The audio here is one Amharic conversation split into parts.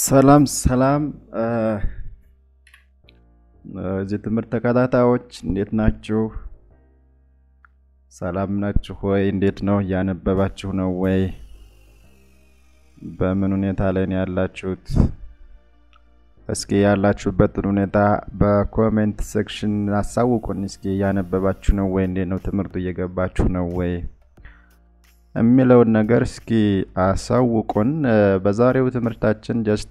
ሰላም ሰላም እዚህ ትምህርት ተከታታዮች እንዴት ናችሁ? ሰላም ናችሁ ወይ? እንዴት ነው? እያነበባችሁ ነው ወይ? በምን ሁኔታ ላይ ነው ያላችሁት? እስኪ ያላችሁበትን ሁኔታ በኮሜንት ሴክሽን አሳውቁን። እስኪ እያነበባችሁ ነው ወይ? እንዴት ነው ትምህርቱ እየገባችሁ ነው ወይ የሚለውን ነገር እስኪ አሳውቁን። በዛሬው ትምህርታችን ጀስት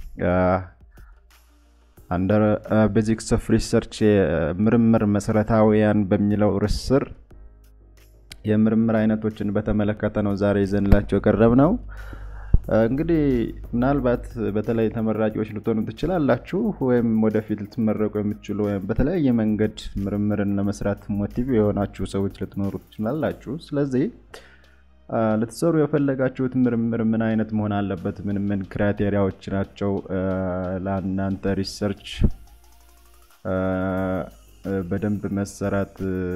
አንደር ቤዚክስ ኦፍ ሪሰርች ምርምር መሰረታዊያን በሚለው ርዕስ ስር የምርምር አይነቶችን በተመለከተ ነው ዛሬ ይዘንላቸው የቀረብ ነው። እንግዲህ ምናልባት በተለይ ተመራቂዎች ልትሆኑ ትችላላችሁ፣ ወይም ወደፊት ልትመረቁ የምትችሉ ወይም በተለያየ መንገድ ምርምርን ለመስራት ሞቲቭ የሆናችሁ ሰዎች ልትኖሩ ትችላላችሁ። ስለዚህ ልትሰሩ የፈለጋችሁት ምርምር ምን አይነት መሆን አለበት? ምን ምን ክራይቴሪያዎች ናቸው ለእናንተ ሪሰርች በደንብ መሰራት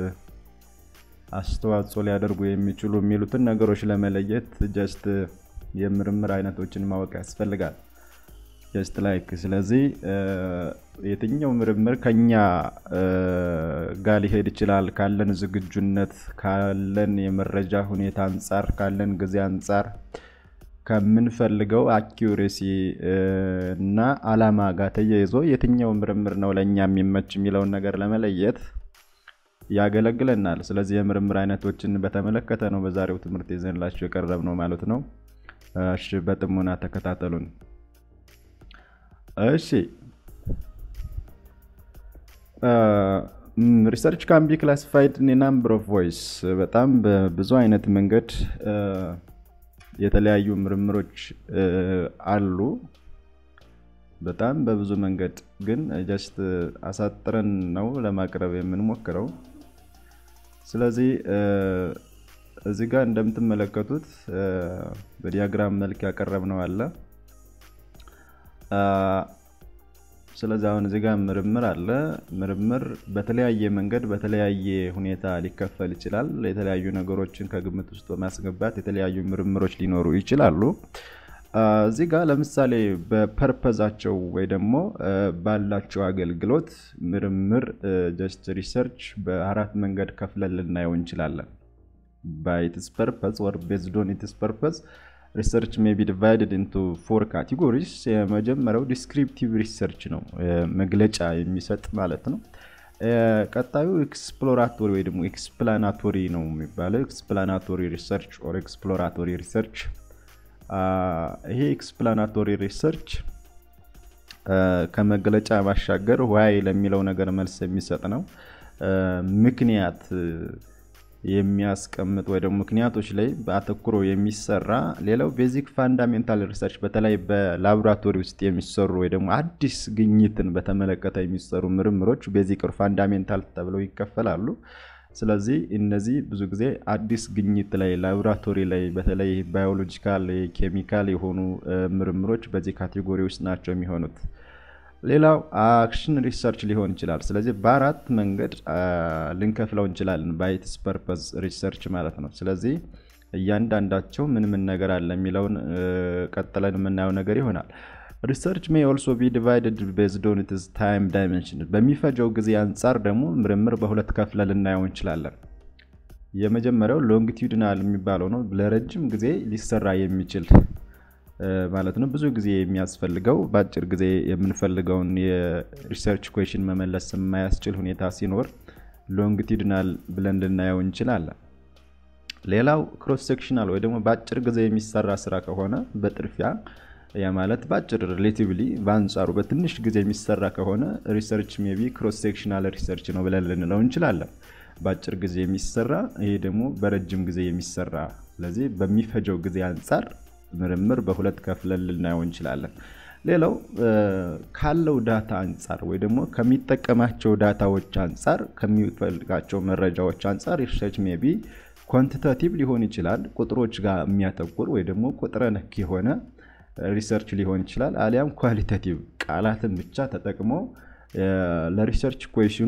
አስተዋጽኦ ሊያደርጉ የሚችሉ የሚሉትን ነገሮች ለመለየት ጀስት የምርምር አይነቶችን ማወቅ ያስፈልጋል። ጀስት ላይክ ስለዚህ የትኛው ምርምር ከኛ ጋር ሊሄድ ይችላል ካለን ዝግጁነት፣ ካለን የመረጃ ሁኔታ አንጻር፣ ካለን ጊዜ አንጻር፣ ከምንፈልገው አኪሬሲ እና አላማ ጋር ተያይዞ የትኛው ምርምር ነው ለእኛ የሚመች የሚለውን ነገር ለመለየት ያገለግለናል። ስለዚህ የምርምር አይነቶችን በተመለከተ ነው በዛሬው ትምህርት ይዘንላችሁ የቀረብ ነው ማለት ነው። እሺ በጥሞና ተከታተሉን። እሺ ሪሰርች ካን ቢ ክላሲፋይድ ኢን ናምበር ኦፍ ቮይስ በጣም በብዙ አይነት መንገድ የተለያዩ ምርምሮች አሉ። በጣም በብዙ መንገድ ግን ጀስት አሳጥረን ነው ለማቅረብ የምንሞክረው። ስለዚህ እዚህ ጋር እንደምትመለከቱት በዲያግራም መልክ ያቀረብነው አለ። ስለዚህ አሁን እዚህ ጋር ምርምር አለ። ምርምር በተለያየ መንገድ በተለያየ ሁኔታ ሊከፈል ይችላል። የተለያዩ ነገሮችን ከግምት ውስጥ በማስገባት የተለያዩ ምርምሮች ሊኖሩ ይችላሉ። እዚህ ጋር ለምሳሌ በፐርፐዛቸው ወይ ደግሞ ባላቸው አገልግሎት ምርምር ጀስት ሪሰርች በአራት መንገድ ከፍለን ልናየው እንችላለን። ባይ ኢትስ ፐርፐዝ ኦር ቤዝድ ኦን ኢትስ ፐርፐዝ ሪሰርች ሜይ ቢ ዲቫይድድ ኢንቱ ፎር ካቴጎሪስ። የመጀመሪያው ዲስክሪፕቲቭ ሪሰርች ነው፣ መግለጫ የሚሰጥ ማለት ነው። ቀጣዩ ኤክስፕሎራቶሪ ወይ ደግሞ ኤክስፕላናቶሪ ነው የሚባለው። ኤክስፕላናቶሪ ሪሰርች ኦር ኤክስፕሎራቶሪ ሪሰርች። ይሄ ኤክስፕላናቶሪ ሪሰርች ከመግለጫ ባሻገር ዋይ ለሚለው ነገር መልስ የሚሰጥ ነው። ምክንያት የሚያስቀምጥ ወይ ደግሞ ምክንያቶች ላይ በአተኩሮ የሚሰራ ሌላው ቤዚክ ፋንዳሜንታል ሪሰርች በተለይ በላቦራቶሪ ውስጥ የሚሰሩ ወይ ደግሞ አዲስ ግኝትን በተመለከተ የሚሰሩ ምርምሮች ቤዚክ ፋንዳሜንታል ተብለው ይከፈላሉ። ስለዚህ እነዚህ ብዙ ጊዜ አዲስ ግኝት ላይ ላቦራቶሪ ላይ በተለይ ባዮሎጂካል፣ ኬሚካል የሆኑ ምርምሮች በዚህ ካቴጎሪ ውስጥ ናቸው የሚሆኑት። ሌላው አክሽን ሪሰርች ሊሆን ይችላል። ስለዚህ በአራት መንገድ ልንከፍለው እንችላለን ባይትስ ፐርፐዝ ሪሰርች ማለት ነው። ስለዚህ እያንዳንዳቸው ምን ምን ነገር አለ የሚለውን ቀጥለን የምናየው ነገር ይሆናል። ሪሰርች ሜይ ኦልሶ ቢ ዲቫይድድ ቤዝድ ኦን ኢትስ ታይም ዳይሜንሽን። በሚፈጀው ጊዜ አንጻር ደግሞ ምርምር በሁለት ከፍለ ልናየው እንችላለን። የመጀመሪያው ሎንግቲዩድናል የሚባለው ነው። ለረጅም ጊዜ ሊሰራ የሚችል ማለት ነው። ብዙ ጊዜ የሚያስፈልገው በአጭር ጊዜ የምንፈልገውን የሪሰርች ኩዌሽን መመለስ የማያስችል ሁኔታ ሲኖር ሎንግቲዩድናል ብለን ልናየው እንችላለን። ሌላው ክሮስ ሴክሽናል ወይ ደግሞ በአጭር ጊዜ የሚሰራ ስራ ከሆነ በጥድፊያ ያ ማለት በአጭር ሪሌቲቭሊ በአንጻሩ በትንሽ ጊዜ የሚሰራ ከሆነ ሪሰርች ሜይ ቢ ክሮስ ሴክሽናል ሪሰርች ነው ብለን ልንለው እንችላለን። በአጭር ጊዜ የሚሰራ ይሄ ደግሞ በረጅም ጊዜ የሚሰራ ስለዚህ በሚፈጀው ጊዜ አንጻር ምርምር በሁለት ከፍለን ልናየው እንችላለን። ሌላው ካለው ዳታ አንጻር ወይ ደግሞ ከሚጠቀማቸው ዳታዎች አንጻር ከሚፈልጋቸው መረጃዎች አንጻር ሪሰርች ሜይ ቢ ኳንቲታቲቭ ሊሆን ይችላል፣ ቁጥሮች ጋር የሚያተኩር ወይ ደግሞ ቁጥረ ነክ የሆነ ሪሰርች ሊሆን ይችላል። አሊያም ኳሊታቲቭ ቃላትን ብቻ ተጠቅሞ ለሪሰርች ኩዌሽኑ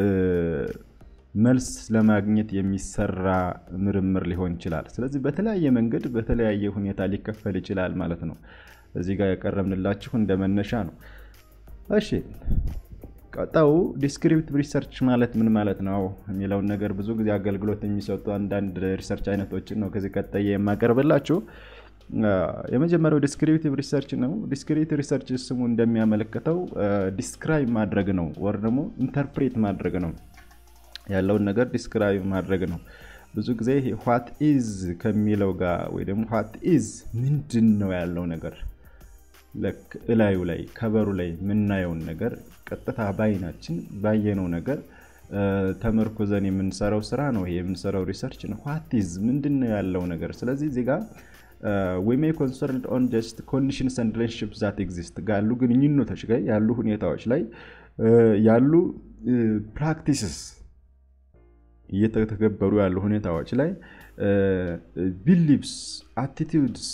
መልስ ለማግኘት የሚሰራ ምርምር ሊሆን ይችላል። ስለዚህ በተለያየ መንገድ በተለያየ ሁኔታ ሊከፈል ይችላል ማለት ነው። እዚህ ጋር ያቀረብንላችሁ እንደ መነሻ ነው። እሺ ቀጣዩ ዲስክሪፕቲቭ ሪሰርች ማለት ምን ማለት ነው የሚለውን ነገር ብዙ ጊዜ አገልግሎት የሚሰጡ አንዳንድ ሪሰርች አይነቶችን ነው ከዚህ ቀጣይ የማቀርብላችሁ። የመጀመሪያው ዲስክሪፕቲቭ ሪሰርች ነው። ዲስክሪፕቲቭ ሪሰርች ስሙ እንደሚያመለክተው ዲስክራይብ ማድረግ ነው፣ ወር ደግሞ ኢንተርፕሬት ማድረግ ነው። ያለውን ነገር ዲስክራይብ ማድረግ ነው። ብዙ ጊዜ ዋት ኢዝ ከሚለው ጋር ወይ ደግሞ ዋት ኢዝ ምንድን ነው ያለው ነገር እላዩ ላይ ከበሩ ላይ የምናየውን ነገር ቀጥታ በአይናችን ባየነው ነገር ተመርኩዘን የምንሰራው ስራ ነው። ይሄ የምንሰራው ሪሰርች ነው። ዋት ኢዝ ምንድን ነው ያለው ነገር። ስለዚህ እዚህ ጋር ዊ ሜይ ኮንሰርንድ ኦን ጀስት ኮንዲሽንስ ኤንድ ሪሌሽንሺፕስ ዛት ኤግዚስት ያሉ ግንኙነቶች ላይ ያሉ ሁኔታዎች ላይ ያሉ ፕራክቲስስ እየተተገበሩ ያሉ ሁኔታዎች ላይ ቢሊቭስ አቲቲዩድስ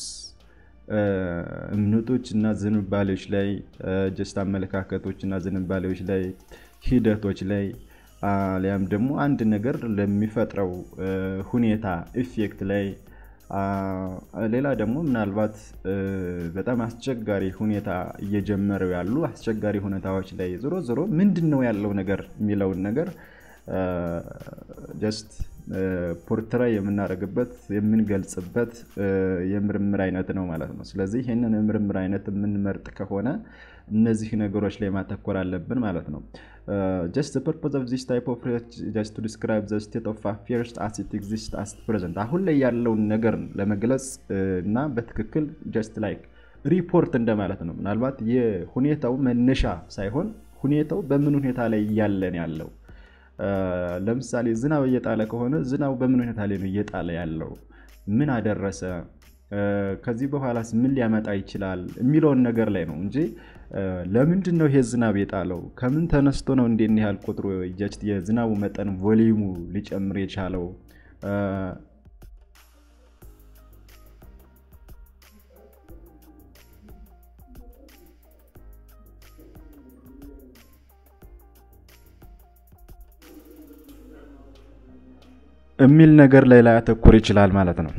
እምነቶች እና ዝንባሌዎች ላይ ጀስት አመለካከቶች እና ዝንባሌዎች ላይ ሂደቶች ላይ አሊያም ደግሞ አንድ ነገር ለሚፈጥረው ሁኔታ ኢፌክት ላይ ሌላ ደግሞ ምናልባት በጣም አስቸጋሪ ሁኔታ እየጀመረው ያሉ አስቸጋሪ ሁኔታዎች ላይ ዞሮ ዞሮ ምንድን ነው ያለው ነገር የሚለውን ነገር ጀስት ፖርትራይ የምናደርግበት የምንገልጽበት የምርምር አይነት ነው ማለት ነው። ስለዚህ ይህንን የምርምር አይነት የምንመርጥ ከሆነ እነዚህ ነገሮች ላይ ማተኮር አለብን ማለት ነው። ጀስት ፐርፖዝ ኦፍ ዚስ ታይፕ ኦፍ ሪሰርች ጀስት ቱ ዲስክራይብ ዘ ስቴት ኦፍ አፌርስ አስ ኢት ኤግዚስት አስ ፕሬዘንት አሁን ላይ ያለውን ነገር ለመግለጽ እና በትክክል ጀስት ላይክ ሪፖርት እንደማለት ነው። ምናልባት የሁኔታው መነሻ ሳይሆን ሁኔታው በምን ሁኔታ ላይ እያለን ያለው ለምሳሌ ዝናብ እየጣለ ከሆነ ዝናቡ በምን ሁኔታ ላይ ነው እየጣለ ያለው? ምን አደረሰ? ከዚህ በኋላስ ምን ሊያመጣ ይችላል የሚለውን ነገር ላይ ነው እንጂ ለምንድን ነው ይሄ ዝናብ የጣለው? ከምን ተነስቶ ነው እንዴት ያህል ቁጥሩ የዝናቡ መጠን ቮሊዩሙ ሊጨምር የቻለው? የሚል ነገር ላይ ላያተኩር ይችላል ማለት ነው።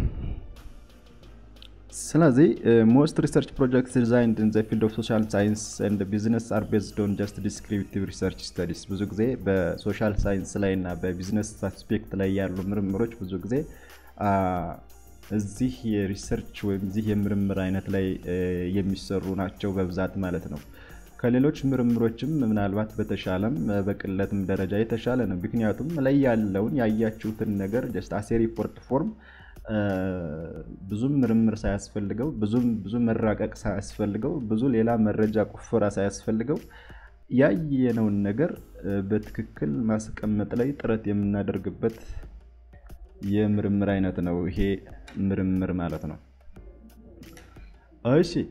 ስለዚህ ሞስት ሪሰርች ፕሮጀክትስ ዲዛይንድ ኢን ዘ ፊልድ ኦፍ ሶሻል ሳይንስ ኤንድ ቢዝነስ አር ቤዝድ ኦን ጀስት ዲስክሪፕቲቭ ሪሰርች ስተዲስ። ብዙ ጊዜ በሶሻል ሳይንስ ላይ እና በቢዝነስ አስፔክት ላይ ያሉ ምርምሮች ብዙ ጊዜ እዚህ የሪሰርች ወይም እዚህ የምርምር አይነት ላይ የሚሰሩ ናቸው በብዛት ማለት ነው። ከሌሎች ምርምሮችም ምናልባት በተሻለም በቅለትም ደረጃ የተሻለ ነው። ምክንያቱም ላይ ያለውን ያያችሁትን ነገር ጀስት አሴ ሪፖርት ፎርም ብዙም ምርምር ሳያስፈልገው ብዙም ብዙ መራቀቅ ሳያስፈልገው ብዙ ሌላ መረጃ ቁፈራ ሳያስፈልገው ያየነውን ነገር በትክክል ማስቀመጥ ላይ ጥረት የምናደርግበት የምርምር አይነት ነው ይሄ ምርምር ማለት ነው። እሺ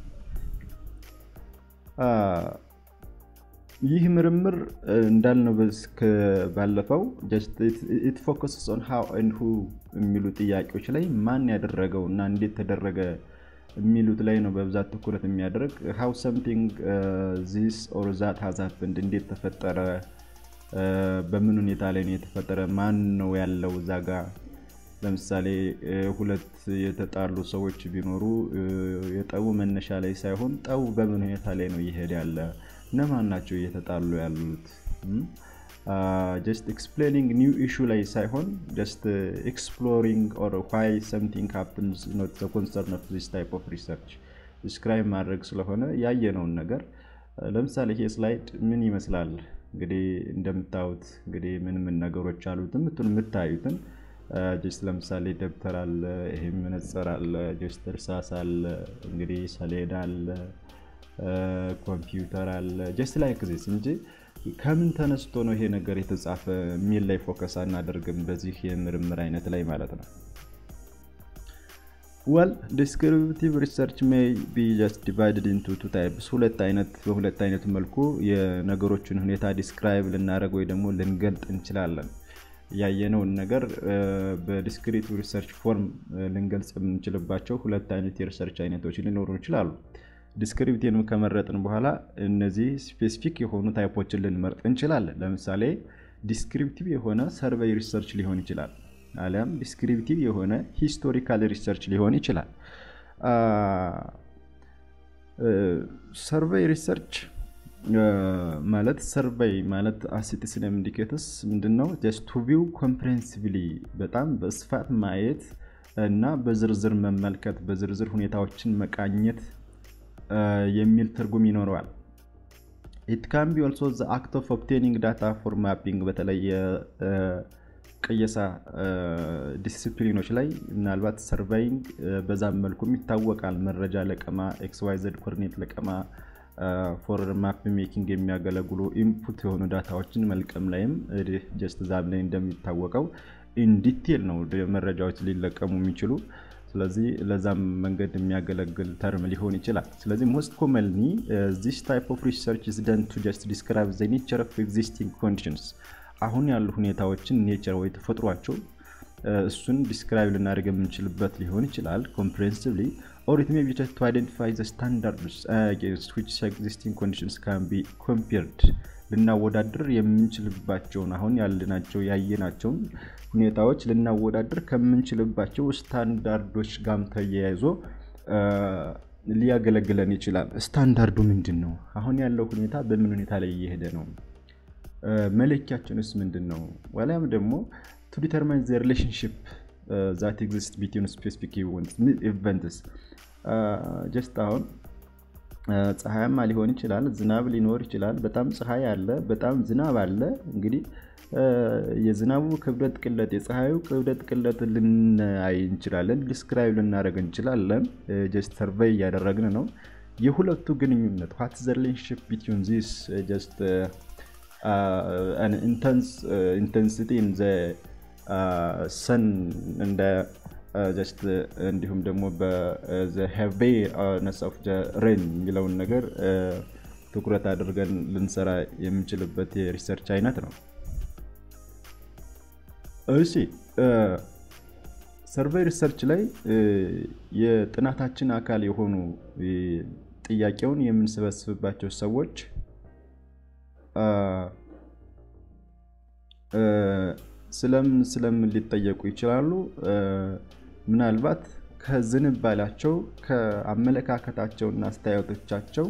ይህ ምርምር እንዳልነው ባለፈው ኢት ፎከስስ ኦን ሃው ኤንድ ሁ የሚሉ ጥያቄዎች ላይ ማን ያደረገው እና እንዴት ተደረገ የሚሉት ላይ ነው በብዛት ትኩረት የሚያደርግ ሃው ሰምቲንግ ዚስ ኦር ዛት ሃዝ ሀፕንድ እንዴት ተፈጠረ፣ በምን ሁኔታ ላይ ነው የተፈጠረ፣ ማን ነው ያለው እዛ ጋ ለምሳሌ ሁለት የተጣሉ ሰዎች ቢኖሩ የጠቡ መነሻ ላይ ሳይሆን ጠቡ በምን ሁኔታ ላይ ነው እየሄደ ያለ እነማን ናቸው እየተጣሉ ያሉት? ጀስት ኤክስፕሌኒንግ ኒው ኢሹ ላይ ሳይሆን ጀስት ኤክስፕሎሪንግ ኦር ዋይ ሰምቲንግ ሃፕንስ ኖት ዘ ኮንሰርን ኦፍ ዚስ ታይፕ ኦፍ ሪሰርች ዲስክራይብ ማድረግ ስለሆነ ያየነውን ነገር ለምሳሌ ይሄ ስላይድ ምን ይመስላል? እንግዲህ እንደምታዩት እንግዲህ ምን ምን ነገሮች አሉትም የምታዩትን ጀስት ለምሳሌ ደብተር አለ፣ ይሄ መነጽር አለ፣ ጀስት እርሳስ አለ፣ እንግዲህ ሰሌዳ አለ ኮምፒውተር አለ ጀስት ላይክ ዚስ እንጂ ከምን ተነስቶ ነው ይሄ ነገር የተጻፈ የሚል ላይ ፎከስ አናደርግም በዚህ የምርምር አይነት ላይ ማለት ነው። ወል ዲስክሪፕቲቭ ሪሰርች ሜይ ቢ ጀስት ዲቫይድድ ኢንቱ ቱ ታይፕስ ሁለት አይነት በሁለት አይነት መልኩ የነገሮችን ሁኔታ ዲስክራይብ ልናደርግ ወይ ደግሞ ልንገልጥ እንችላለን። ያየነውን ነገር በዲስክሪቲቭ ሪሰርች ፎርም ልንገልጽ የምንችልባቸው ሁለት አይነት የሪሰርች አይነቶች ሊኖሩ ይችላሉ። ዲስክሪፕቲቭ ከመረጥን በኋላ እነዚህ ስፔሲፊክ የሆኑ ታይፖችን ልንመርጥ እንችላለን። ለምሳሌ ዲስክሪፕቲቭ የሆነ ሰርቬይ ሪሰርች ሊሆን ይችላል፣ አሊያም ዲስክሪፕቲቭ የሆነ ሂስቶሪካል ሪሰርች ሊሆን ይችላል። ሰርቬይ ሪሰርች ማለት ሰርቬይ ማለት አሲቲስን ኢንዲኬተርስ ምንድነው? ጀስት ቱ ቪው ኮምፕሬንሲቭሊ በጣም በስፋት ማየት እና በዝርዝር መመልከት በዝርዝር ሁኔታዎችን መቃኘት የሚል ትርጉም ይኖረዋል። ኢት ካን ቢ ኦልሶ ዘ አክት ኦፍ ኦብቴኒንግ ዳታ ፎር ማፒንግ በተለይ የቅየሳ ዲሲፕሊኖች ላይ ምናልባት ሰርቫይንግ በዛም መልኩም ይታወቃል። መረጃ ለቀማ፣ ኤክስዋይዘድ ኮርኔት ለቀማ ፎር ማፕ ሜኪንግ የሚያገለግሉ ኢንፑት የሆኑ ዳታዎችን መልቀም ላይም ጀስት ዛም ላይ እንደሚታወቀው ኢንዲቴል ነው መረጃዎች ሊለቀሙ የሚችሉ ስለዚህ ለዛም መንገድ የሚያገለግል ተርም ሊሆን ይችላል። ስለዚህ ሞስት ኮመንሊ ዚስ ታይፕ ኦፍ ሪሰርች ኢዝ ደን ቱ ጀስት ዲስክራይብ ዘ ኔቸር ኦፍ ኤግዚስቲንግ ኮንዲሽንስ አሁን ያሉ ሁኔታዎችን ኔቸር ወይ ተፈጥሯቸው እሱን ዲስክራይብ ልናደርግ የምንችልበት ሊሆን ይችላል ኮምፕሬንሲቭሊ ኦር ኢት ሜይ ቢ ጀስት ቱ አይደንቲፋይ ዘ ስታንዳርድስ አጌንስት ዊች ኤግዚስቲንግ ኮንዲሽንስ ካን ቢ ኮምፔርድ ልናወዳድር የምንችልባቸውን አሁን ያልናቸው ያየናቸውን ሁኔታዎች ልናወዳድር ከምንችልባቸው ስታንዳርዶች ጋም ተያይዞ ሊያገለግለን ይችላል። ስታንዳርዱ ምንድን ነው? አሁን ያለው ሁኔታ በምን ሁኔታ ላይ እየሄደ ነው? መለኪያችንስ ምንድን ነው? ዋሊያም ደግሞ ቱ ዲተርማይን ዘ ሪሌሽንሽፕ ዛት ኤግዚስት ቢትዊን ስፔሲፊክ ኢቨንትስ ጀስት አሁን ፀሐያማ ሊሆን ይችላል፣ ዝናብ ሊኖር ይችላል። በጣም ፀሐይ አለ፣ በጣም ዝናብ አለ። እንግዲህ የዝናቡ ክብደት ቅለት፣ የፀሐዩ ክብደት ቅለት ልናይ እንችላለን፣ ዲስክራይብ ልናደርግ እንችላለን። ጀስት ሰርቬይ እያደረግን ነው። የሁለቱ ግንኙነት ዋት ዘ ሪሌሽንሽፕ ቢትዊን ዚስ ጀስት ኢንተንሲቲ ኢን ዘ ሰን እንደ ጀስት እንዲሁም ደግሞ በሄቬነስ ኦፍ ሬን የሚለውን ነገር ትኩረት አድርገን ልንሰራ የምንችልበት የሪሰርች አይነት ነው። እሺ ሰርቬይ ሪሰርች ላይ የጥናታችን አካል የሆኑ ጥያቄውን የምንሰበስብባቸው ሰዎች ስለምን ስለምን ሊጠየቁ ይችላሉ? ምናልባት ከዝንባላቸው ከአመለካከታቸውና አስተያየቶቻቸው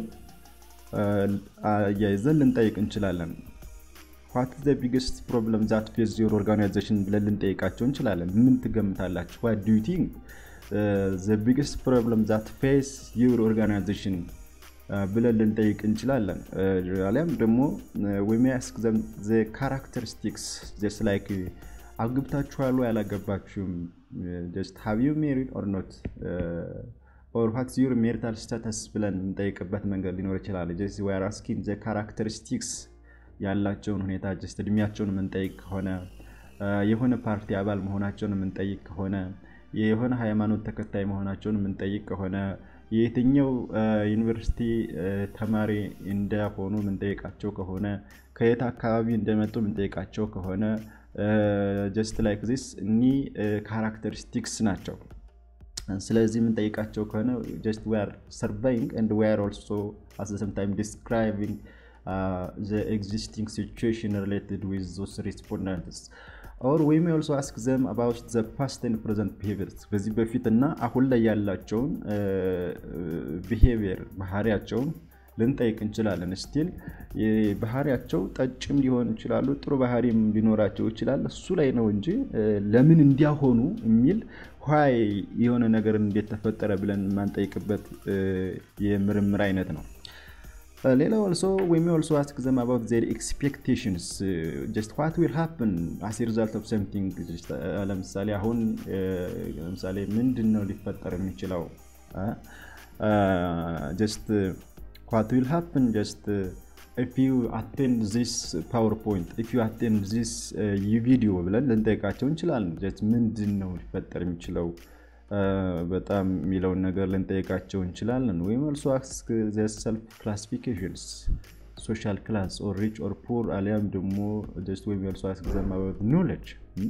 አያይዘን ልንጠይቅ እንችላለን። ዋት ዘ ቢግስት ፕሮብለም ዛት ፌስ ዮር ኦርጋናይዜሽን ብለን ልንጠይቃቸው እንችላለን። ምን ትገምታላችሁ? ዋት ዱ ዩ ቲንክ ዘ ቢግስት ፕሮብለም ዛት ፌስ ዮር ኦርጋናይዜሽን ብለን ልንጠይቅ እንችላለን። አሊያም ደግሞ ወሚያስክ ዘ ካራክተሪስቲክስ ጀስት ላይክ አግብታችኋል ወይ አላገባችሁም፣ ጀስት ሃቭ ዩ ሜሪድ ኦር ኖት ኦር ዋትስ ዩር ሜሪታል ስታተስ ብለን የምንጠይቅበት መንገድ ሊኖር ይችላል። ጀስት ዊ አር አስኪንግ ዘ ካራክተሪስቲክስ ያላቸውን ሁኔታ ጀስት እድሜያቸውን የምንጠይቅ ከሆነ የሆነ ፓርቲ አባል መሆናቸውን የምንጠይቅ ከሆነ የሆነ ሃይማኖት ተከታይ መሆናቸውን የምንጠይቅ ከሆነ የየትኛው ዩኒቨርሲቲ ተማሪ እንደሆኑ የምንጠይቃቸው ከሆነ ከየት አካባቢ እንደመጡ የምንጠይቃቸው ከሆነ ጀስት ላይክ ዚስ እኒ ካራክተሪስቲክስ ናቸው። ስለዚህ የምንጠይቃቸው ከሆነ ጀስት ዊ አር ሰርቫይንግ ኤንድ ዊ አር ኦልሶ አት ዘ ሰም ታይም ዲስክራይቢንግ ዘ ኤግዚስቲንግ ሲቹዌሽን ሪሌትድ ዊዝ ዞስ ሪስፖንዳንትስ ኦር ዊ ሜይ ኦልሶ አስክ ዘም አባውት ዘ ፓስት ኤንድ ፕሬዘንት ቢሄቪየርስ በዚህ በፊት እና አሁን ላይ ያላቸውን ቢሄቪየር ባህሪያቸውን ልንጠይቅ እንችላለን። ስቲል ባህሪያቸው ጠጭም ሊሆን ይችላሉ፣ ጥሩ ባህሪም ሊኖራቸው ይችላል። እሱ ላይ ነው እንጂ ለምን እንዲያሆኑ የሚል ኋይ የሆነ ነገር እንዴት ተፈጠረ ብለን የማንጠይቅበት የምርምር አይነት ነው። ሌላው ኦልሶ ዊ ሜይ ኦልሶ አስክ ዘም አባውት ዜር ኤክስፔክቴሽንስ ጀስት ዋት ዊል ሃፕን አስ ሪዛልት ኦፍ ሰምቲንግ። ለምሳሌ አሁን ለምሳሌ ምንድን ነው ሊፈጠር የሚችለው ጀስት ዋት ዊል ሃፕን ጀስት ኢፍ ዩ አቴንድ ዚስ ፓወርፖይንት ኢፍ ዩ አቴንድ ዚስ ቪዲዮ ብለን ልንጠይቃቸው እንችላለን። ጀስት ምንድን ነው ሊፈጠር የሚችለው በጣም የሚለውን ነገር ልንጠይቃቸው እንችላለን። ወይም ኦልሶ አስክ ሰልፍ ክላሲፊኬሽንስ ሶሻል ክላስ ኦር ሪች ኦር ፑር አሊያም ደግሞ ጀስት ወይም ኦልሶ አስክ ዘም አባውት ኖሌጅ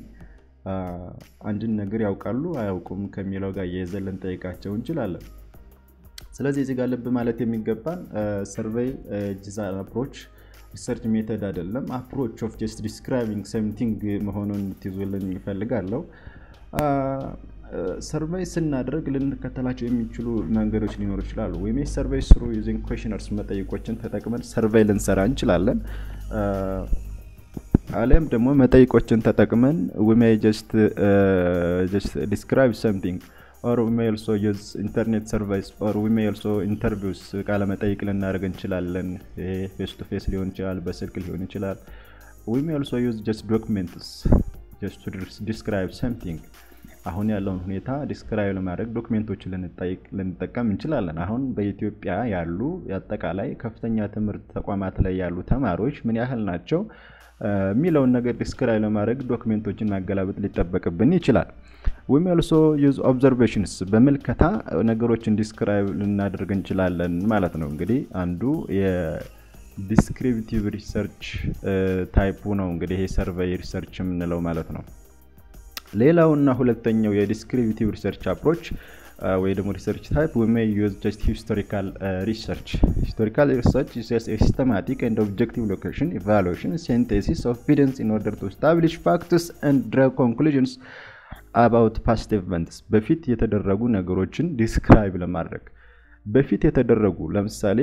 አንድን ነገር ያውቃሉ አያውቁም ከሚለው ጋር እያይዘን ልንጠይቃቸው እንችላለን። ስለዚህ እዚህ ጋር ልብ ማለት የሚገባን ሰርቬይ ዲዛይን አፕሮች ሪሰርች ሜተድ አይደለም። አፕሮች ኦፍ ጀስት ዲስክራይቢንግ ሰምቲንግ መሆኑን ትይዙልን ይፈልጋለሁ። ሰርቬይ ስናደርግ ልንከተላቸው የሚችሉ መንገዶች ሊኖሩ ይችላሉ። ወይም ሰርቬይ ስሩ ዩዚንግ ኩዌሽነርስ መጠይቆችን ተጠቅመን ሰርቬይ ልንሰራ እንችላለን። አሊያም ደግሞ መጠይቆችን ተጠቅመን ዊ ሜይ ጀስት ዲስክራይብ ሰምቲንግ ኦር ዊ ሜይ ኦልሶ ዩዝ ኢንተርኔት ሰርቫይስ ኦር ዊ ሜይ ኦልሶ ኢንተርቪውስ ቃለ መጠይቅ ልናደርግ እንችላለን። ይሄ ፌስ ቱ ፌስ ሊሆን ይችላል፣ በስልክ ሊሆን ይችላል። ዊ ሜይ ኦልሶ ዩዝ ጀስት ዶክሜንትስ ጀስት ቱ ዲስክራይብ ሰምቲንግ አሁን ያለውን ሁኔታ ዲስክራይብ ለማድረግ ዶክሜንቶችን ልንጠቀም እንችላለን። አሁን በኢትዮጵያ ያሉ አጠቃላይ ከፍተኛ ትምህርት ተቋማት ላይ ያሉ ተማሪዎች ምን ያህል ናቸው የሚለውን ነገር ዲስክራይብ ለማድረግ ዶክሜንቶችን ማገላበጥ ሊጠበቅብን ይችላል። ዊም ኦልሶ ዩዝ ኦብዘርቬሽንስ በምልከታ ነገሮችን ዲስክራይብ ልናደርግ እንችላለን ማለት ነው። እንግዲህ አንዱ የዲስክሪፕቲቭ ሪሰርች ታይፑ ነው እንግዲህ ይሄ ሰርቬይ ሪሰርች የምንለው ማለት ነው። ሌላውና ሁለተኛው የዲስክሪፕቲቭ ሪሰርች አፕሮች ወይ ደግሞ ሪሰርች ታይፕ ዊ ሜይ ዩዝ ጀስት ሂስቶሪካል ሪሰርች ሂስቶሪካል ሪሰርች ኢዝ ሲስተማቲክ ኤንድ ኦብጀክቲቭ ሎኬሽን ኢቫሉዌሽን ሲንቴሲስ ኦፍ ኤቪደንስ ኢን ኦርደር ቱ ስታብሊሽ ፋክትስ ኤንድ ድራው ኮንክሉዥንስ አባውት ፓስት ኢቨንትስ በፊት የተደረጉ ነገሮችን ዲስክራይብ ለማድረግ በፊት የተደረጉ ለምሳሌ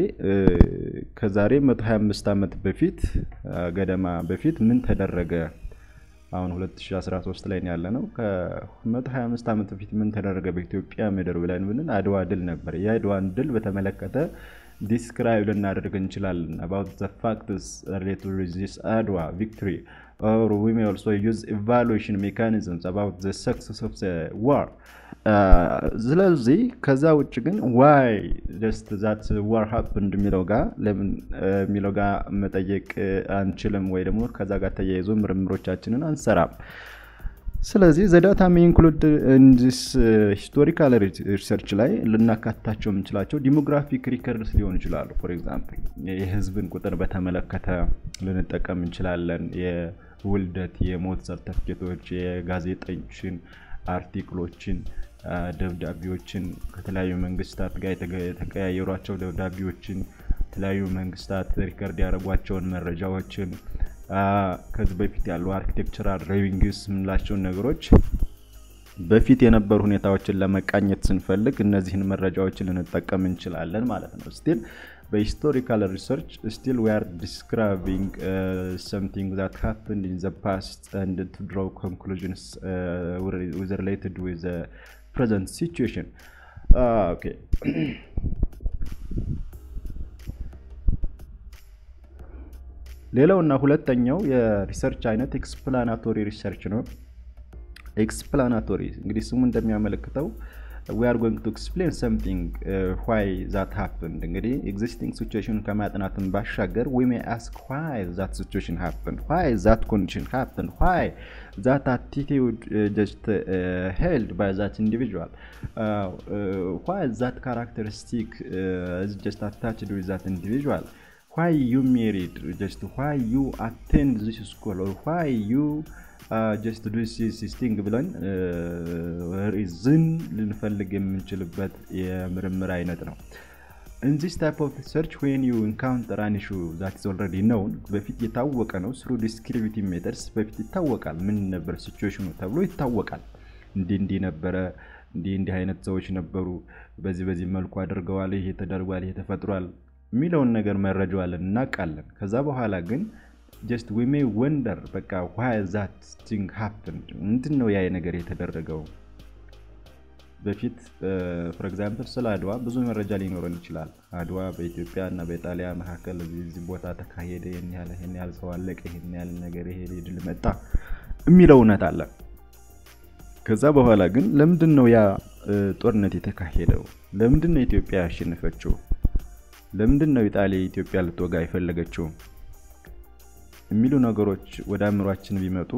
ከዛሬ 125 ዓመት በፊት ገደማ በፊት ምን ተደረገ አሁን 2013 ላይ ያለ ነው። ከ125 ዓመት በፊት ምን ተደረገ በኢትዮጵያ ምድር ብለን ብንን አድዋ ድል ነበር። የአድዋን ድል በተመለከተ ዲስክራይብ ልናደርግ እንችላለን። አባውት ዘ ፋክትስ ሪሌትድ ዊዝ ዚስ አድዋ ቪክቶሪ ኦር ዊ ሜይ ኦልሶ ዩዝ ኢቫሉዌሽን ሜካኒዝምስ አባውት ዘ ሰክሰስ ኦፍ ዘ ዋር። ስለዚህ ከዛ ውጭ ግን ዋይ ጀስት ዛት ዋር ሀፕንድ የሚለው ጋር ለምን የሚለው ጋር መጠየቅ አንችልም፣ ወይ ደግሞ ከዛ ጋር ተያይዞ ምርምሮቻችንን አንሰራም። ስለዚህ ዘዳታ ሜ ኢንክሉድ ኢንዲስ ሂስቶሪካል ሪሰርች ላይ ልናካትታቸው የምንችላቸው ዲሞግራፊክ ሪከርድስ ሊሆኑ ይችላሉ። ፎር ኤግዛምፕል የህዝብን ቁጥር በተመለከተ ልንጠቀም እንችላለን። የውልደት፣ የሞት ሰርተፍኬቶች፣ የጋዜጠኞችን አርቲክሎችን፣ ደብዳቤዎችን ከተለያዩ መንግስታት ጋር የተቀያየሯቸው ደብዳቤዎችን የተለያዩ መንግስታት ሪከርድ ያደረጓቸውን መረጃዎችን ከዚህ በፊት ያሉ አርኪቴክቸራል ሬቪንግስ የምንላቸውን ነገሮች በፊት የነበሩ ሁኔታዎችን ለመቃኘት ስንፈልግ እነዚህን መረጃዎችን ልንጠቀም እንችላለን ማለት ነው። ስቲል በሂስቶሪካል ሪሰርች ስቲል ዊ አር ዲስክራይቢንግ ሰምቲንግ ዛት ሃፕንድ ኢን ዘ ፓስት ኤንድ ቱ ድሮው ኮንክሉዥንስ ዊዝ ሪሌትድ ዊዝ ፕሬዘንት ሲቹዌሽን ኦኬ ሌላውና ሁለተኛው የሪሰርች አይነት ኤክስፕላናቶሪ ሪሰርች ነው። ኤክስፕላናቶሪ እንግዲህ ስሙ እንደሚያመለክተው ዊ አር ጎይንግ ቱ ኤክስፕሌን ሰምቲንግ ዋይ ዛት ሃፕንድ። እንግዲህ ኤግዚስቲንግ ሲቹዌሽን ከማጥናትን ባሻገር ዊ ሜይ አስክ ዋይ ዛት ሲቹዌሽን ሃፕንድ፣ ዋይ ዛት ኮንዲሽን ሃፕንድ፣ ዋይ ዛት አቲቲዩድ ጀስት ሄልድ ባይ ዛት ኢንዲቪጁዋል፣ ዋይ ዛት ካራክተሪስቲክ ጀስት አታችድ ዊዝ ዛት ኢንዲቪጁዋል why you married just why you attend this school or why you uh, just do this, this thing ብለን ሪዝን ልንፈልግ የምንችልበት የምርምር አይነት ነው። in this type of research when you encounter an issue that is already known በፊት የታወቀ ነው through descriptive methods በፊት ይታወቃል ምን ነበር ሲቹዌሽኑ ተብሎ ይታወቃል። እንዲህ እንዲህ ነበረ እንዲህ እንዲህ አይነት ሰዎች ነበሩ፣ በዚህ በዚህ መልኩ አድርገዋል፣ ይሄ ተደርጓል፣ ይሄ ተፈጥሯል የሚለውን ነገር መረጃዋለን እናውቃለን። ከዛ በኋላ ግን ጀስት ዊ ሜይ ወንደር በቃ ዋይ ዛት ቲንግ ሃፕንድ ምንድን ነው ያ ነገር የተደረገው? በፊት ፎር ኤግዛምፕል ስለ አድዋ ብዙ መረጃ ሊኖረን ይችላል። አድዋ በኢትዮጵያ እና በኢጣሊያ መካከል እዚህ ቦታ ተካሄደ፣ ይህን ያህል ይህን ያህል ሰው አለቀ፣ ይህን ያህል ነገር ይሄ ድል መጣ የሚለው እውነት አለ። ከዛ በኋላ ግን ለምንድን ነው ያ ጦርነት የተካሄደው? ለምንድን ነው ኢትዮጵያ ያሸነፈችው? ለምንድን ነው ኢጣሊያ ኢትዮጵያ ልትወጋ የፈለገችው የሚሉ ነገሮች ወደ አእምሯችን ቢመጡ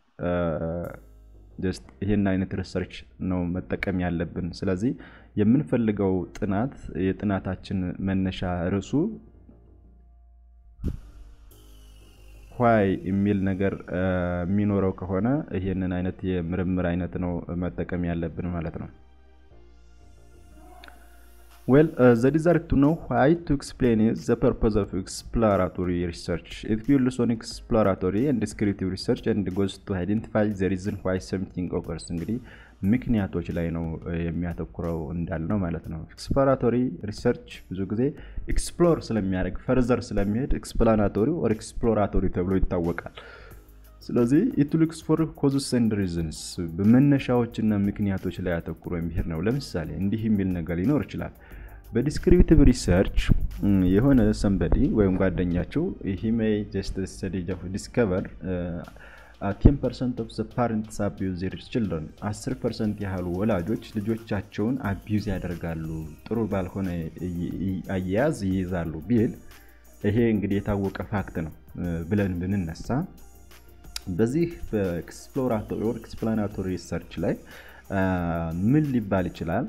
ጀስት ይሄን አይነት ሪሰርች ነው መጠቀም ያለብን። ስለዚህ የምንፈልገው ጥናት የጥናታችን መነሻ ርዕሱ ዋይ የሚል ነገር የሚኖረው ከሆነ ይሄንን አይነት የምርምር አይነት ነው መጠቀም ያለብን ማለት ነው። Well, uh, the desire to know why to explain is the purpose of exploratory research. It builds on exploratory and descriptive research and goes to identify the reason why something occurs. እንግዲህ ምክንያቶች ላይ ነው የሚያተኩረው እንዳልነው ማለት ነው። ኤክስፕሎራቶሪ ሪሰርች ብዙ ጊዜ ኤክስፕሎር ስለሚያደርግ ፈርዘር ስለሚሄድ ኤክስፕላናቶሪ ኦር ኤክስፕሎራቶሪ ተብሎ ይታወቃል። ስለዚህ ኢት ሉክስ ፎር ኮዝስ ኤንድ ሪዝንስ በመነሻዎችና ምክንያቶች ላይ አተኩሮ የሚሄድ ነው። ለምሳሌ እንዲህ የሚል ነገር ሊኖር ይችላል። በዲስክሪፕቲቭ ሪሰርች የሆነ ሰንበዲ ወይም ጓደኛቸው ሂ ሜይ ጀስት ስተዲ ዲስከቨር ቴን ፐርሰንት ኦፍ ፓረንትስ አቢዩዝ ዜር ችልድረን አስር ፐርሰንት ያህሉ ወላጆች ልጆቻቸውን አቢዩዝ ያደርጋሉ፣ ጥሩ ባልሆነ አያያዝ ይይዛሉ ቢል ይሄ እንግዲህ የታወቀ ፋክት ነው ብለን ብንነሳ በዚህ በኤክስፕሎራቶሪ ኦር ኤክስፕላናቶሪ ሪሰርች ላይ ምን ሊባል ይችላል?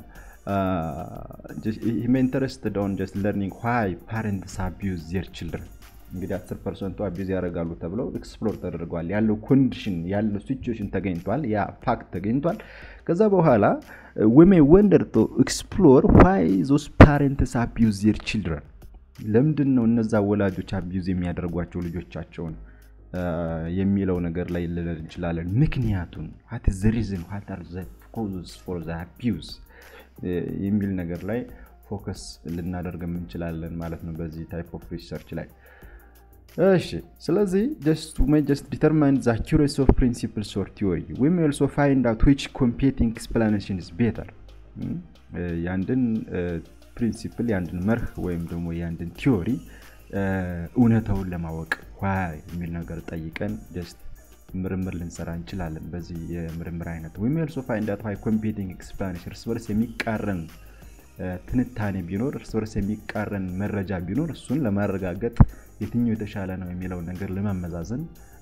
ኢንተረስትድ ኦን ጀስት ለርኒንግ ዋይ ፓረንትስ አቢዩዝ ዜር ችልድረን እንግዲህ 10 ፐርሰንቱ አቢዝ ያደርጋሉ ተብለው ኤክስፕሎር ተደርገዋል። ያለው ኮንዲሽን ያለው ሲቹዌሽን ተገኝቷል። ያ ፋክት ተገኝቷል። ከዛ በኋላ ዌሜ ወንደር ቶ ኤክስፕሎር ዋይ ዞስ ፓረንትስ አቢዩዝ ዜር ችልድረን ለምንድን ነው እነዛ ወላጆች አቢዩዝ የሚያደርጓቸው ልጆቻቸውን የሚለው ነገር ላይ ልንል እንችላለን። ምክንያቱን ዋት ዘ ሪዝን ዋት አር ዘ ኮዝስ ፎር ዘ አቢዩዝ የሚል ነገር ላይ ፎከስ ልናደርግ እንችላለን ማለት ነው በዚህ ታይፕ ኦፍ ሪሰርች ላይ። እሺ ስለዚህ ጀስት ሜይ ጀስት ዲተርማይን ዘ አኪሬሲ ኦፍ ፕሪንሲፕልስ ኦር ቲዮሪ ዊ ሜይ ኦልሶ ፋይንድ አውት ዊች ኮምፒቲንግ ኤክስፕላኔሽን ኢዝ ቤተር የአንድን ፕሪንሲፕል የአንድን መርህ ወይም ደግሞ የአንድን ቲዮሪ እውነታውን ለማወቅ ዋይ የሚል ነገር ጠይቀን ጀስት ምርምር ልንሰራ እንችላለን። በዚህ የምርምር አይነት ዊ ሜይ ኦልሶ ፋይንድ አውት ዋይ ኮምፒቲንግ ኤክስፕላኔሽን እርስ በርስ የሚቃረን ትንታኔ ቢኖር እርስ በርስ የሚቃረን መረጃ ቢኖር እሱን ለማረጋገጥ የትኛው የተሻለ ነው የሚለውን ነገር ለማመዛዘን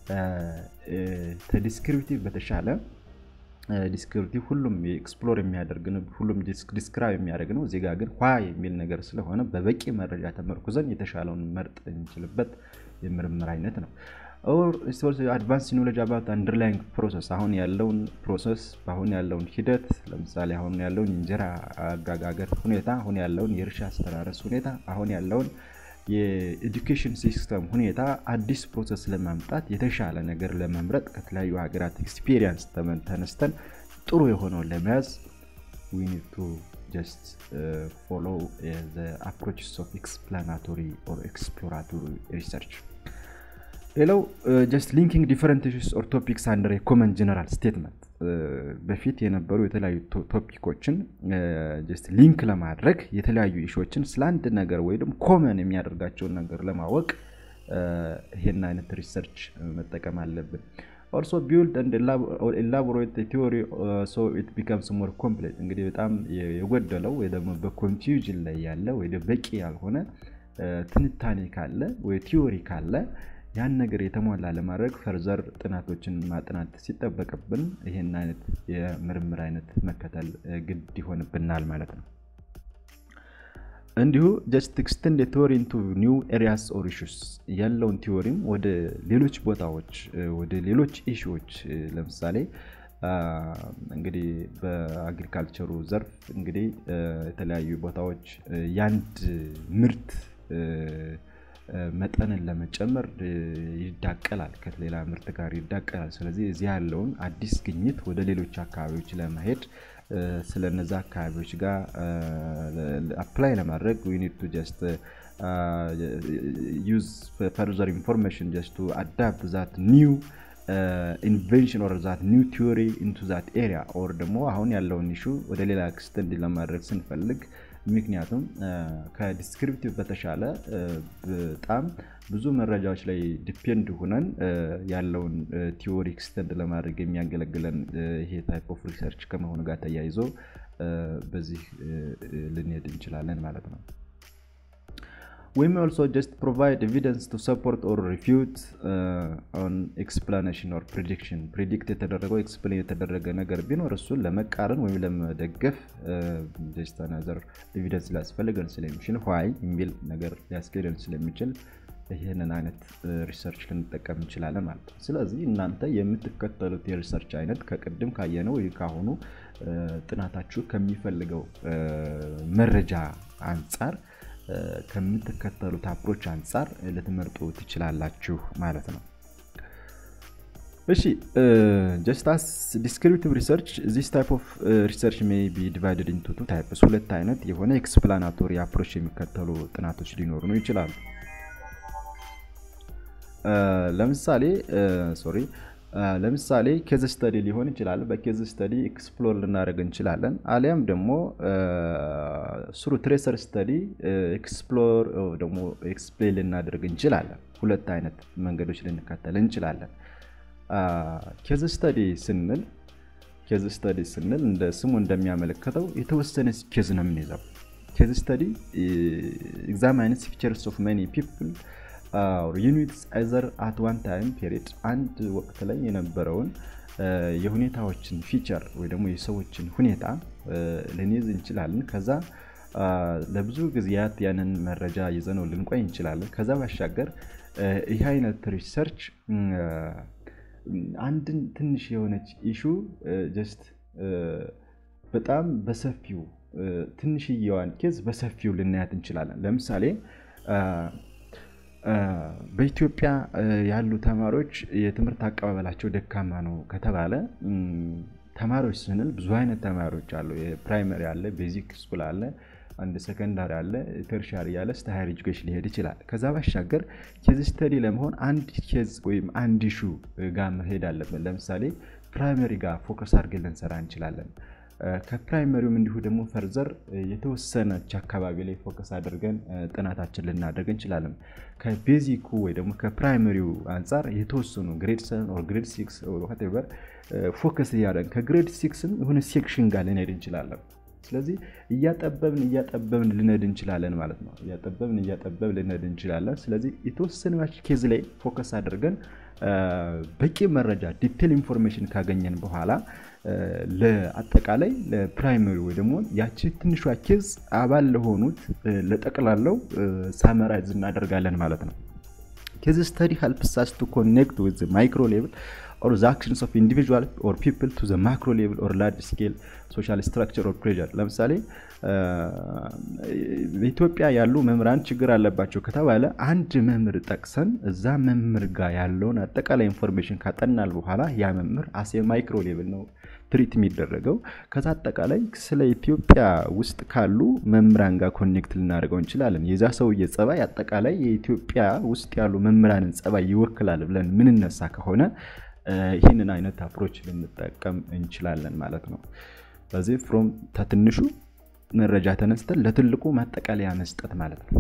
ከዲስክሪፕቲቭ በተሻለ ዲስክሪፕቲቭ ሁሉም ኤክስፕሎር የሚያደርግ ነው፣ ሁሉም ዲስክራይብ የሚያደርግ ነው። እዚህ ጋር ግን ዋ የሚል ነገር ስለሆነ በበቂ መረጃ ተመርኩዘን የተሻለውን መርጥ እንችልበት የምርምር አይነት ነው። አድቫንስ ኖሌጅ አባት አንደርላይንግ ፕሮሰስ አሁን ያለውን ፕሮሰስ አሁን ያለውን ሂደት ለምሳሌ አሁን ያለውን የእንጀራ አጋጋገር ሁኔታ፣ አሁን ያለውን የእርሻ አስተራረስ ሁኔታ፣ አሁን ያለውን የኤዱኬሽን ሲስተም ሁኔታ አዲስ ፕሮሰስ ለማምጣት የተሻለ ነገር ለመምረጥ ከተለያዩ ሀገራት ኤክስፒሪየንስ ተነስተን ጥሩ የሆነውን ለመያዝ ዊ ኒድ ቱ ጀስት ፎሎ አፕሮችስ ኦፍ ኤክስፕላናቶሪ ኦር ኤክስፕሎራቶሪ ሪሰርች ሌላው ጀስት ሊንኪንግ ዲፈረንት ኢሹስ ኦር ቶፒክስ አንደር ኮመን ጀነራል ስቴትመንት በፊት የነበሩ የተለያዩ ቶፒኮችን ጀስት ሊንክ ለማድረግ የተለያዩ ኢሹዎችን ስለ አንድ ነገር ወይ ደግሞ ኮመን የሚያደርጋቸውን ነገር ለማወቅ ይሄን አይነት ሪሰርች መጠቀም አለብን። ኦልሶ ቢውልድ አንድ ኤላቦሬት ቲዮሪ ሶ ኢት ቢካምስ ሞር ኮምፕሌት እንግዲህ በጣም የጎደለው ወይ ደግሞ በኮንፊውዥን ላይ ያለ ወይ በቂ ያልሆነ ትንታኔ ካለ ወይ ቲዮሪ ካለ ያን ነገር የተሟላ ለማድረግ ፈርዘር ጥናቶችን ማጥናት ሲጠበቅብን ይህን አይነት የምርምር አይነት መከተል ግድ ይሆንብናል ማለት ነው። እንዲሁ ጀስት ኤክስተንድ ቲዎሪ ኢንቱ ኒው ኤሪያስ ኦር ኢሹስ ያለውን ቲዎሪም ወደ ሌሎች ቦታዎች ወደ ሌሎች ኢሹዎች ለምሳሌ እንግዲህ በአግሪካልቸሩ ዘርፍ እንግዲህ የተለያዩ ቦታዎች የአንድ ምርት መጠንን ለመጨመር ይዳቀላል፣ ከሌላ ምርት ጋር ይዳቀላል። ስለዚህ እዚህ ያለውን አዲስ ግኝት ወደ ሌሎች አካባቢዎች ለመሄድ ስለነዛ አካባቢዎች ጋር አፕላይ ለማድረግ ዊ ኒድ ቱ ጀስት ዩዝ ፈርዘር ኢንፎርሜሽን ጀስት ቱ አዳፕት ዛት ኒው ኢንቨንሽን ኦር ዛት ኒው ቲዮሪ ኢንቱ ዛት ኤሪያ ኦር ደግሞ አሁን ያለውን ኢሹ ወደ ሌላ ኤክስተንድ ለማድረግ ስንፈልግ ምክንያቱም ከዲስክሪፕቲቭ በተሻለ በጣም ብዙ መረጃዎች ላይ ዲፔንድ ሁነን ያለውን ቲዎሪ ኤክስተንድ ለማድረግ የሚያገለግለን ይሄ ታይፕ ኦፍ ሪሰርች ከመሆኑ ጋር ተያይዞ በዚህ ልንሄድ እንችላለን ማለት ነው። We may also just provide evidence to support or refute uh, on explanation or prediction. ፕሪዲክት የተደረገው ኤክስፕሌን የተደረገ ነገር ቢኖር እሱን ለመቃረን ወይም ለመደገፍ ጀስት አናዘር ኤቪደንስ ሊያስፈልገን ስለሚችል ዋይ የሚል ነገር ሊያስኬደን ስለሚችል ይህንን አይነት ሪሰርች ልንጠቀም እንችላለን ማለት ነው። ስለዚህ እናንተ የምትከተሉት የሪሰርች አይነት ከቅድም ካየነው ወይ ካሁኑ ጥናታችሁ ከሚፈልገው መረጃ አንጻር ከምትከተሉት አፕሮች አንጻር ልትመርጡ ትችላላችሁ ማለት ነው። እሺ ጀስት አስ ዲስክሪፕቲቭ ሪሰርች ዚስ ታይፕ ኦፍ ሪሰርች ሜይ ቢ ዲቫይድድ ኢንቱ ቱ ታይፕስ ሁለት አይነት የሆነ ኤክስፕላናቶሪ አፕሮች የሚከተሉ ጥናቶች ሊኖሩ ነው ይችላሉ ለምሳሌ ሶሪ ለምሳሌ ኬዝ ስተዲ ሊሆን ይችላል በኬዝ ስተዲ ኤክስፕሎር ልናደርግ እንችላለን አሊያም ደግሞ ስሩ ትሬሰር ስተዲ ኤክስፕሎር ደግሞ ኤክስፕሌን ልናደርግ እንችላለን ሁለት አይነት መንገዶች ልንከተል እንችላለን ኬዝ ስተዲ ስንል ኬዝ ስተዲ ስንል እንደ ስሙ እንደሚያመለክተው የተወሰነ ኬዝ ነው የምንይዘው ኬዝ ስተዲ ኤግዛማይንስ ፊቸርስ ኦፍ መኒ ፒፕል ዩኒትስ አይዘር አት ዋን ታይም ፔሪድ አንድ ወቅት ላይ የነበረውን የሁኔታዎችን ፊቸር ወይ ደግሞ የሰዎችን ሁኔታ ልንይዝ እንችላለን ከዛ ለብዙ ጊዜያት ያንን መረጃ ይዘነው ልንቆይ እንችላለን ከዛ ባሻገር ይህ አይነት ሪሰርች አንድን ትንሽ የሆነች ኢሹ ጀስት በጣም በሰፊው ትንሽየዋን ኬዝ በሰፊው ልናያት እንችላለን ለምሳሌ በኢትዮጵያ ያሉ ተማሪዎች የትምህርት አቀባበላቸው ደካማ ነው ከተባለ ተማሪዎች ስንል ብዙ አይነት ተማሪዎች አሉ የፕራይመሪ አለ ቤዚክ ስኩል አለ አንድ ሰከንዳሪ አለ ተርሻሪ ያለ እስተ ሃየር ኤጁኬሽን ሊሄድ ይችላል ከዛ ባሻገር ኬዝ ስተዲ ለመሆን አንድ ኬዝ ወይም አንድ ሹ ጋር መሄድ አለብን ለምሳሌ ፕራይመሪ ጋር ፎከስ አድርገን ልንሰራ እንችላለን ከፕራይመሪውም እንዲሁ ደግሞ ፈርዘር የተወሰነች አካባቢ ላይ ፎከስ አድርገን ጥናታችን ልናደርግ እንችላለን ከቤዚኩ ወይ ደግሞ ከፕራይመሪው አንጻር የተወሰኑ ግሬድ ሰን ኦር ግሬድ ሲክስ ቨር ፎከስ እያደረግን ከግሬድ ሲክስም የሆነ ሴክሽን ጋር ልንሄድ እንችላለን ስለዚህ እያጠበብን እያጠበብን ልነድ እንችላለን ማለት ነው እያጠበብን እያጠበብ ልነድ እንችላለን ስለዚህ የተወሰነ ኬዝ ላይ ፎከስ አድርገን በቂ መረጃ ዲቴል ኢንፎርሜሽን ካገኘን በኋላ ለአጠቃላይ ለፕራይመሪ ወይ ደግሞ ያቺ ትንሿ ኬዝ አባል ለሆኑት ለጠቅላለው ሳመራይዝ እናደርጋለን ማለት ነው ኬዝ ስተዲ ሄልፕስ አስ ቱ ኮኔክት ዊዝ ማይክሮ ሌቭል or the actions of individual or people to the macro level or large scale social structure or pressure ለምሳሌ በኢትዮጵያ ያሉ መምህራን ችግር አለባቸው ከተባለ አንድ መምህር ጠቅሰን እዛ መምህር ጋር ያለውን አጠቃላይ ኢንፎርሜሽን ካጠናል በኋላ ያ መምህር አሴ ማይክሮ ሌቭል ነው ትሪት የሚደረገው ከዛ አጠቃላይ ስለ ኢትዮጵያ ውስጥ ካሉ መምህራን ጋር ኮኔክት ልናደርገው እንችላለን የዛ ሰውዬ ጸባይ አጠቃላይ የኢትዮጵያ ውስጥ ያሉ መምህራንን ጸባይ ይወክላል ብለን ምንነሳ ከሆነ ይህንን አይነት አፕሮች ልንጠቀም እንችላለን ማለት ነው በዚህ ፍሮም ተትንሹ መረጃ ተነስተን ለትልቁ ማጠቃለያ መስጠት ማለት ነው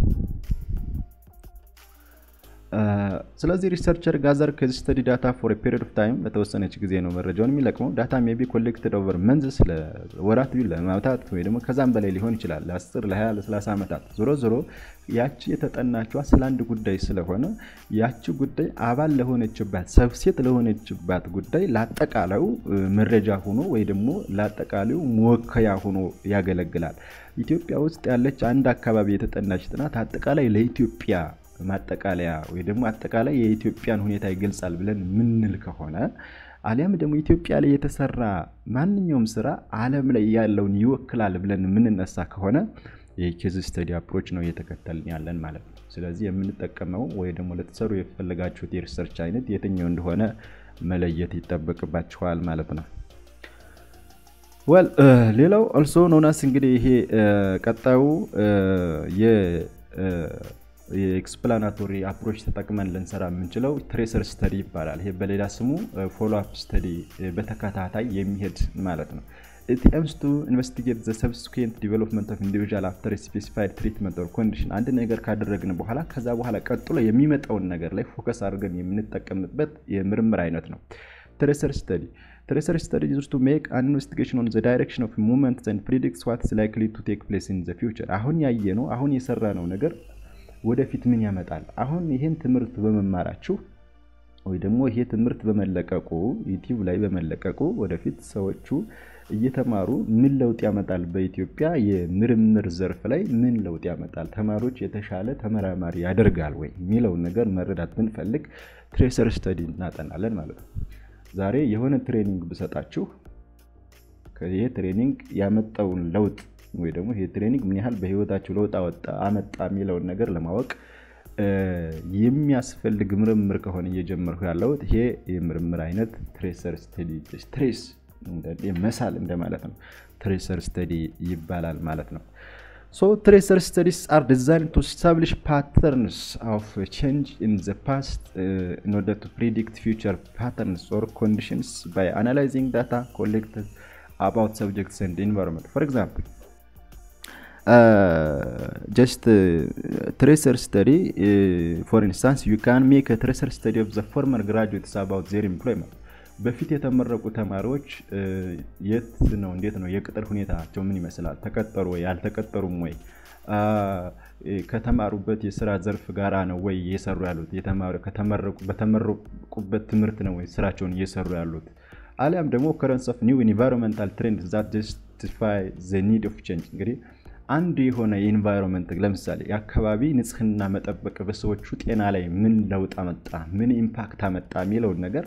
ስለዚህ ሪሰርቸር ጋዘር ከዚህ ስተዲ ዳታ ፎር ፔሪድ ኦፍ ታይም ለተወሰነች ጊዜ ነው መረጃውን የሚለቅመው ዳታ ሜቢ ኮሌክትድ ኦቨር መንዝስ ለወራት ለማውታት ወይ ደግሞ ከዛም በላይ ሊሆን ይችላል ለ10 ለ20 ለ30 ዓመታት ዞሮ ዞሮ ያቺ የተጠናቸዋ ስለ አንድ ጉዳይ ስለሆነ ያቺ ጉዳይ አባል ለሆነችባት ሰብሴት ለሆነችባት ጉዳይ ለአጠቃላዩ መረጃ ሆኖ ወይ ደግሞ ለአጠቃላዩ መወከያ ሆኖ ያገለግላል ኢትዮጵያ ውስጥ ያለች አንድ አካባቢ የተጠናች ጥናት አጠቃላይ ለኢትዮጵያ ማጠቃለያ ወይ ደግሞ አጠቃላይ የኢትዮጵያን ሁኔታ ይገልጻል ብለን ምንል ከሆነ አሊያም ደግሞ ኢትዮጵያ ላይ የተሰራ ማንኛውም ስራ አለም ላይ ያለውን ይወክላል ብለን የምንነሳ ከሆነ የኬዝ ስተዲ አፕሮች ነው እየተከተልን ያለን ማለት ነው ስለዚህ የምንጠቀመው ወይ ደግሞ ለተሰሩ የፈለጋችሁት የሪሰርች አይነት የትኛው እንደሆነ መለየት ይጠበቅባችኋል ማለት ነው ወል ሌላው ኦልሶ ኖናስ እንግዲህ ይሄ ቀጣዩ የኤክስፕላናቶሪ አፕሮች ተጠቅመን ልንሰራ የምንችለው ትሬሰር ስተዲ ይባላል ይሄ በሌላ ስሙ ፎሎ አፕ ስተዲ በተከታታይ የሚሄድ ማለት ነው it aims to investigate the subsequent development of individual after a specified treatment or condition አንድ ነገር ካደረግን በኋላ ከዛ በኋላ ቀጥሎ የሚመጣውን ነገር ላይ ፎከስ አድርገን የምንጠቀምበት የምርምር አይነት ነው ትሬሰር ስተዲ ትሬሰር ስተዲ is to make an investigation on the direction of movements and predicts what is likely to take place in the future አሁን ያየ ነው አሁን የሰራ ነው ነገር ወደፊት ምን ያመጣል አሁን ይህን ትምህርት በመማራችሁ ወይ ደግሞ ይሄ ትምህርት በመለቀቁ ዩቲዩብ ላይ በመለቀቁ ወደፊት ሰዎቹ እየተማሩ ምን ለውጥ ያመጣል በኢትዮጵያ የምርምር ዘርፍ ላይ ምን ለውጥ ያመጣል ተማሪዎች የተሻለ ተመራማሪ ያደርጋል ወይ የሚለውን ነገር መረዳት ብንፈልግ ትሬሰር ስተዲ እናጠናለን ማለት ነው ዛሬ የሆነ ትሬኒንግ ብሰጣችሁ ይሄ ትሬኒንግ ያመጣውን ለውጥ ወይ ደግሞ ይሄ ትሬኒንግ ምን ያህል በህይወታችሁ ለውጥ አመጣ የሚለውን ነገር ለማወቅ የሚያስፈልግ ምርምር ከሆነ እየጀመርኩ ያለሁት ይሄ የምርምር አይነት ትሬሰር ስተዲ ትሬስ መሳል እንደማለት ነው። ትሬሰር ስተዲ ይባላል ማለት ነው። ሶ ትሬሰር ስተዲስ አር ዲዛይን ቱ ስታብሊሽ ፓተርንስ ኦፍ ቼንጅ ኢን ዘ ፓስት ኢን ኦርደር ቱ ፕሪዲክት ፊውቸር ፓተርንስ ኦር ኮንዲሽንስ ባይ አናላይዚንግ ዳታ ኮሌክትድ አባውት ሰብጀክትስ ኤንድ ኢንቫይሮንመንት ፎር ኤግዛምፕል ጀስት ትሬሰር ስተዲ ፎር ኢንስታንስ ዩ ካን ሜክ ትሬሰር ስተዲ ኦፍ ዘ ፎርመር ግራጁዌትስ አባውት ዜር ኤምፕሎይመንት በፊት የተመረቁ ተማሪዎች የት ነው እንዴት ነው የቅጥር ሁኔታቸው ምን ይመስላል ተቀጠሩ ወይ አልተቀጠሩም ወይ ከተማሩበት የስራ ዘርፍ ጋራ ነው ወይ እየሰሩ ያሉት በተመረቁበት ትምህርት ነው ወይ ስራቸውን እየሰሩ ያሉት አሊያም ደግሞ ከረንስ ኦፍ ኒው ኢንቫይሮንመንታል ትሬንድ ዛት ጀስቲፋይ ዘ ኒድ ኦፍ ቼንጅ እንግዲህ አንድ የሆነ የኢንቫይሮንመንት ለምሳሌ የአካባቢ ንጽህና መጠበቅ በሰዎቹ ጤና ላይ ምን ለውጥ አመጣ ምን ኢምፓክት አመጣ የሚለውን ነገር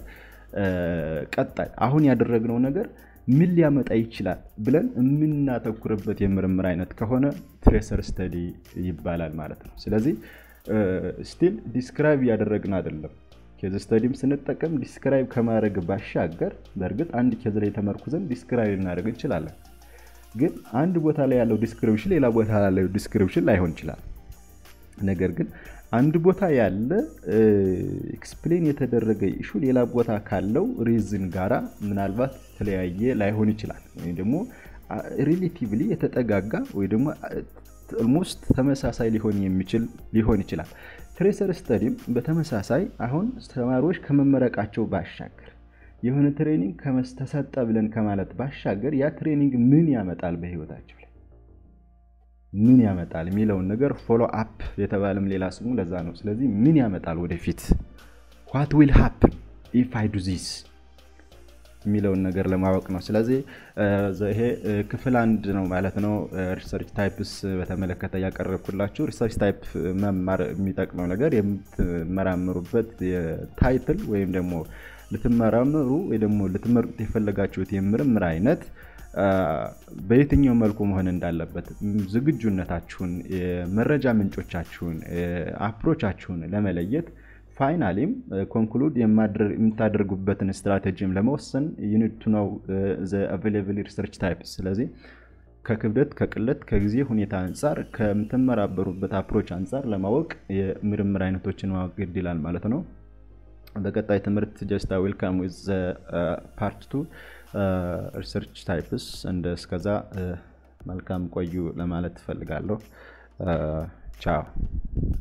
ቀጣይ አሁን ያደረግነው ነገር ምን ሊያመጣ ይችላል ብለን የምናተኩርበት የምርምር አይነት ከሆነ ትሬሰር ስተዲ ይባላል ማለት ነው። ስለዚህ ስቲል ዲስክራይብ እያደረግን አይደለም። ኬዝ ስተዲም ስንጠቀም ዲስክራይብ ከማድረግ ባሻገር በእርግጥ አንድ ኬዝ ላይ ተመርኩዘን ዲስክራይብ ልናደርግ እንችላለን። ግን አንድ ቦታ ላይ ያለው ዲስክሪፕሽን ሌላ ቦታ ያለው ዲስክሪፕሽን ላይሆን ይችላል። ነገር ግን አንድ ቦታ ያለ ኤክስፕሌን የተደረገ ኢሹ ሌላ ቦታ ካለው ሪዝን ጋራ ምናልባት የተለያየ ላይሆን ይችላል። ወይም ደግሞ ሪሌቲቭሊ የተጠጋጋ ወይ ደግሞ ኦልሞስት ተመሳሳይ ሊሆን የሚችል ሊሆን ይችላል። ትሬሰር ስተዲም በተመሳሳይ አሁን ተማሪዎች ከመመረቃቸው ባሻገር የሆነ ትሬኒንግ ተሰጠ ብለን ከማለት ባሻገር ያ ትሬኒንግ ምን ያመጣል በህይወታቸው ላይ ምን ያመጣል የሚለውን ነገር ፎሎ አፕ የተባለም ሌላ ስሙ ለዛ ነው። ስለዚህ ምን ያመጣል ወደፊት ዋት ዊል ሃፕን ኢፍ አይ ዱ ዚስ የሚለውን ነገር ለማወቅ ነው። ስለዚህ ይሄ ክፍል አንድ ነው ማለት ነው። ሪሰርች ታይፕስ በተመለከተ ያቀረብኩላችሁ ሪሰርች ታይፕ መማር የሚጠቅመው ነገር የምትመራምሩበት ታይትል ወይም ደግሞ ልትመራምሩ ወይ ደግሞ ልትመርጡት የፈለጋችሁት የምርምር አይነት በየትኛው መልኩ መሆን እንዳለበት ዝግጁነታችሁን፣ የመረጃ ምንጮቻችሁን፣ አፕሮቻችሁን ለመለየት ፋይናሊም ኮንክሉድ የምታደርጉበትን ስትራቴጂም ለመወሰን ዩኒቱ ነው አቬይላብል ሪሰርች ታይፕ። ስለዚህ ከክብደት ከቅለት ከጊዜ ሁኔታ አንጻር ከምትመራበሩበት አፕሮች አንጻር ለማወቅ የምርምር አይነቶችን ማወቅ ግድ ይላል ማለት ነው። በቀጣይ ትምህርት ጀስታ ዌልካም ዊዝ ፓርት ቱ ሪሰርች ታይፕስ እንደ እስከዛ መልካም ቆዩ ለማለት ትፈልጋለሁ። ቻው